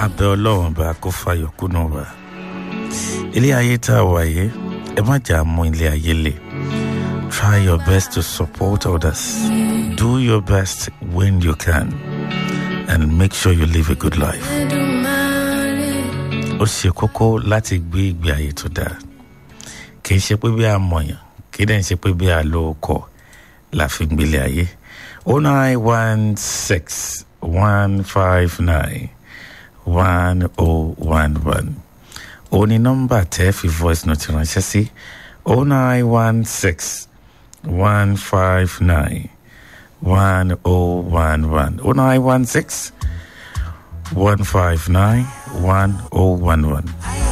abẹ́ ọlọ́run bá kó fàyọ̀ kúnnú wa ilé ayé tá a wà yìí ẹ má jà mú ilé ayé le try your best to support others do your best when you can and make sure you live a good life ó ṣe kókó láti gbé ìgbé ayé tó dáa kì í ṣe pé bí a mọ̀yàn kì í dẹ̀ ṣe pé bí a lo ọkọ̀ la fi gbélé ayé oh nine one six one five nine one oh one one òun ni nọ́mbà tẹ́ fi voice note ránṣẹ́ sí oh nine one six one five nine one oh one one oh nine one six one five nine one oh one one.